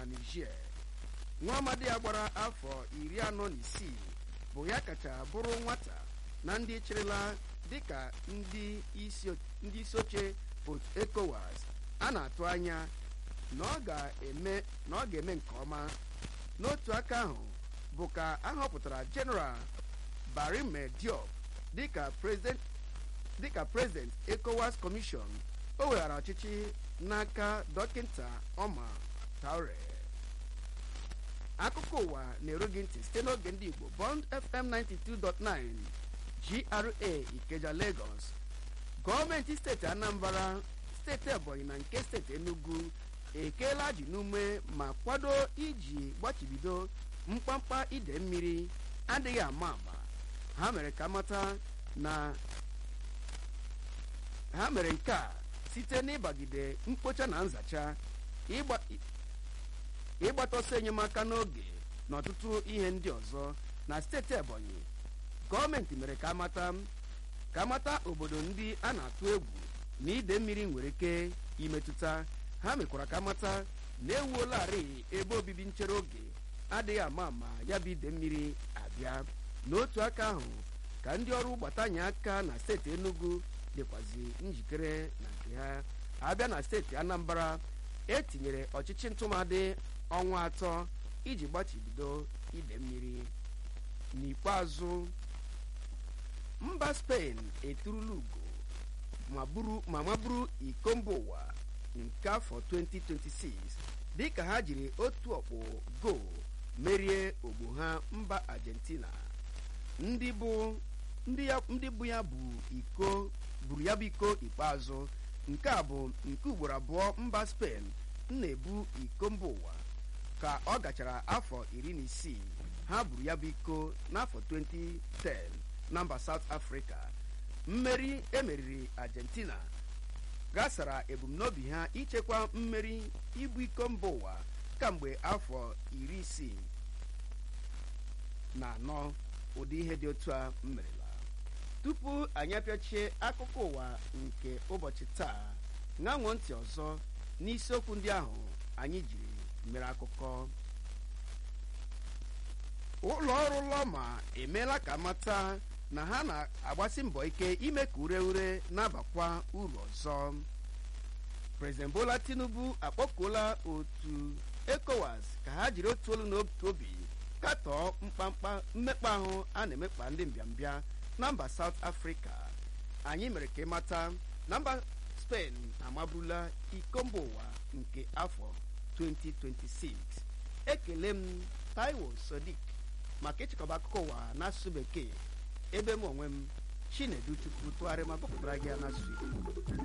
na niger nwa amadi ya gbara afọ iri anọ na isii bụ ya kacha bụrụ nwata na ndị chịrịla dịka ndị isi oche otu ecowas a na-atụ anya na ọ ga-eme na ọ ga-eme nke ọma n'otu aka ahụ bụ ka a họpụtara general barime diop dịka president dịka president ecowas commission o weghara ọchịchị n'aka dọkịta ọma taure akụkọ ụwa na-eru gị ntị site n'oge ndị igbo bond fm 92.9 gra ikeja lagos gọọmenti steeti anambra steeti ebonyi na nke steeti enugu ekeela ji n'ume ma kwado iji gbachibido mkpamkpa ide mmiri adịghị ama ama ha mere ka mata na ha mere nke a site n'ịbagide mkpocha na nzacha ịgbata ọsọ enyemaka n'oge na ọtụtụ ihe ndị ọzọ na steeti ebonyi gọọmenti mere ka amata ka amata obodo ndị a na-atụ egwu na ide mmiri nwere ike imetụta ha mekwara ka amata na ewuolarị ebe obibi nchere oge adịghị ama ama ya bụ ide mmiri abịa n'otu aka ahụ ka ndị ọrụ gbatanye aka na steeti enugu dịkwazi njikere na nke ha abịa na steeti anambra etinyere ọchịchị ntụmadị ọnwa atọ iji gbachibido ide mmiri n'ikpeazụ mba spen eturula ugo ma maburu iko mba ụwa nke afọ 2026 dịka ha jiri otu ọkpụ go merie ogbo ha mba argentina ndị bụ ndị bụ ya bụ iko buru ya bụ iko ikpeazụ nke a bụ nke ugboro abụọ mba spen na-ebu iko mba ụwa ka ọ gachara afọ iri na isii ha buru ya bụ iko n'afọ 2010 na mba south africa mmeri emeriri argentina gasara ebumnobi ha ichekwa mmeri ibu iko mba ụwa kamgbe afọ iri isii na anọ ụdị ihe dị otu a merela tupu anyị apịachie akụkọ ụwa nke ụbọchị taa ṅanwụọ ntị ọzọ n'isiokwu ndị ahụ anyị jiri mere akụkọ ụlọ ọrụ lọma emeela ka mata na ha na-agbasi mbọ ike ime ka ure ure na-abakwa uru ọzọ prezident bola tinubu akpọkuola otu ecowas ka ha jiri otu olu n'otu obi katọọ mkpamkpa mmekpa ahụ a na-emekpa ndị mbịambịa na mba south africa anyị mere ka ịmata na mba spen amaburula iko mba ụwa nke afọ 2026 ekele m taiwo sodik maka ịchịkọba akụkọ ụwa n'asụsụ bekee ebe m onwe m chinedu chukwu tụgharị ma gụpụtara gị ya n'asụsụ igbo